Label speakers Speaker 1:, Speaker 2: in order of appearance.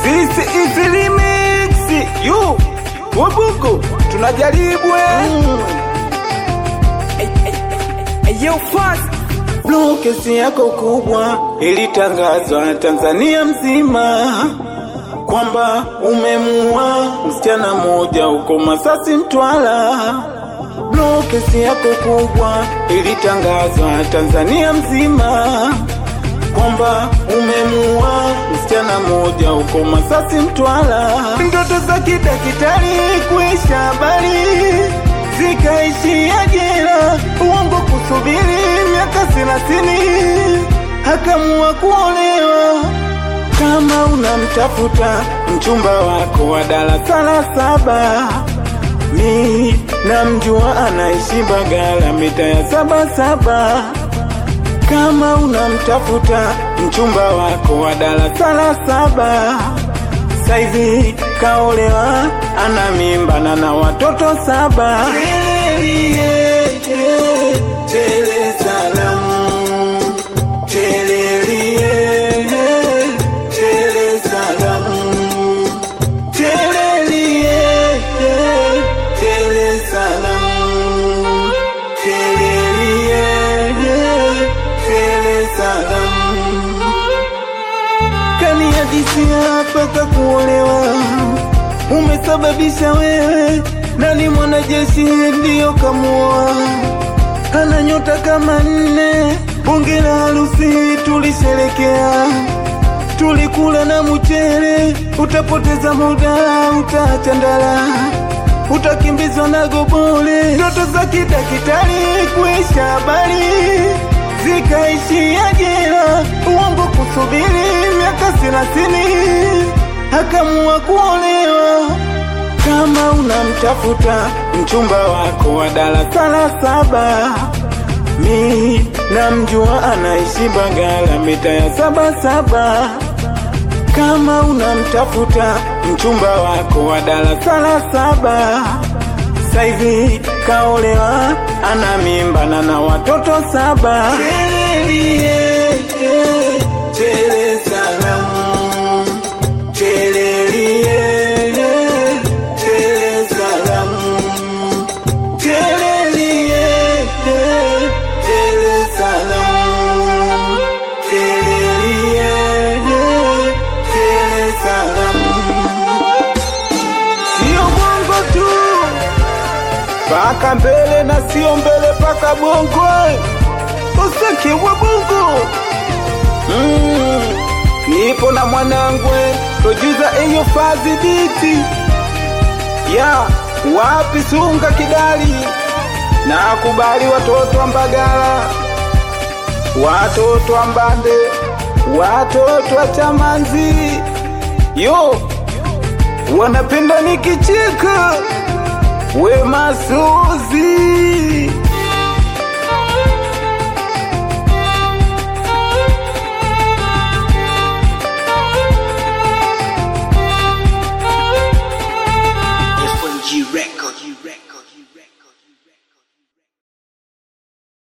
Speaker 1: This is remix. You Wabuku tunajaribu eh.
Speaker 2: Yo, fast.
Speaker 1: Blue kesi yako kubwa ilitangazwa Tanzania mzima kwamba umemuua msichana mmoja huko Masasi Mtwara. Blue kesi yako kubwa ilitangazwa Tanzania mzima kwamba umemuua msichana mmoja huko Masasi Mtwara. Ndoto za kidakitari kuisha habari zikaishia jela, uongo kusubiri miaka thelathini, hakamua kuolewa. Kama unamtafuta mchumba wako wa darasa la saba, mi namjua anaishi Bagala mita ya saba saba. Kama unamtafuta mchumba wako wa darasa la saba, saizi kaolewa, ana mimba na na watoto saba. Tele salamu, telelie, tele salamu, telelie, tele salamu, telelie, tele salamu kanihadisia mpaka kuolewa, umesababisha wewe. Nani mwanajeshi ndiyo kamuoa, ana nyota kama nne. Bunge la harusi tulisherekea, tulikula na mchele. Utapoteza muda, utaacha ndala, utakimbizwa na gobole. Ndoto za kidakitari kuisha habari zikaishia jela, uongo kusubiri miaka thelathini, hakamua kuolewa. Kama unamtafuta mchumba wako wa darasa la saba, mi namjua anaishi Bagala mita ya saba saba. Kama unamtafuta mchumba wako wa darasa la saba, saizi kaolewa, ana mimba na na watoto saba. Telelie, tele salamu, telelie, tele salamu, telelie, tele salamu, telelie, tele salamu. Sio bongo tu paka mbele na sio mbele paka bongo useke wa bongo mm. nipo na mwanangwe tojuza eyo fazi biti ya wapi sunga kidali na kubali watoto wa mbagala watoto wa mbande watoto wa chamanzi yo wanapenda nikicheka we masuzi